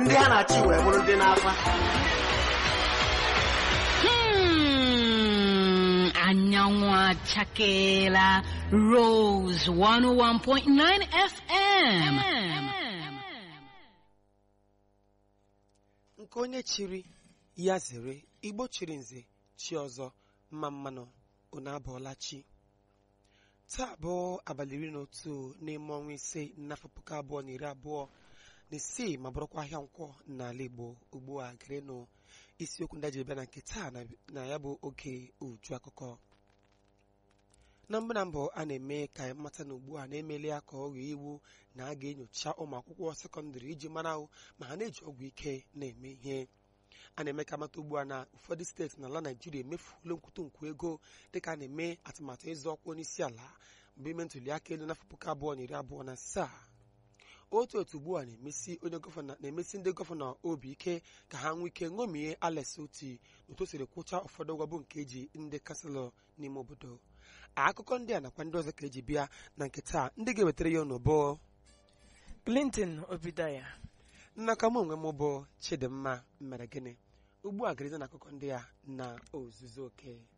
ndị ha na-achị wee bụrụ ndị na-akwa Hmm, anyanwụ achakeela Rose 101.9 FM. nke onye chiri ya zere igbo chiri nze chi ọzọ mma mmanụ unu abụọla chi taa bụ abalị iri na otu n'ime ọnwa ise n'afọ puku abụọ na iri abụọ na isii ma bụrụkwa ahịa nkwọ n'ala igbo ugbu a gerenụ isiokwu ndị a ji bịa na nke taa na- na ya bụ oge uju akụkọ na mbụ na mbụ a na-eme ka anyị mata na ugbu a na-emeli ya ka ọ ghọọ iwu na a ga-enyocha ụmụ akwụkwọ sekọndịrị iji mara ahụ ma ha na-eji ọgwụ ike na-eme ihe a na-eme ka mata ugbu a na ụfọdụ steeti n'ala naijiria emefuola nkwụtụ nkwu ego dịka a na-eme atụmatụ ịzọ ọkwa onye isi ala mgbe ime ntuli aka elu n'afọ puku abụọ na iri abụọ na asaa otu otu ugbu a na-emesi onye gọvanọ na-emesi ndị gọvanọ obi ike ka ha nwee ike ṅomie alex oti otu o siri kwụcha ụfọdụ ụgwọ bụ nke eji ndị kanselọ n'ime obodo akụkọ ndị a nakwa ndị ọzọ ka eji bịa na nke taa ndị ga-ewetara ya n'ụbọ clinton obidaya nnaka m onwe m bụ chidimma mere gịnị ugbu a gariza na akụkọ ndị a na ozuzu oke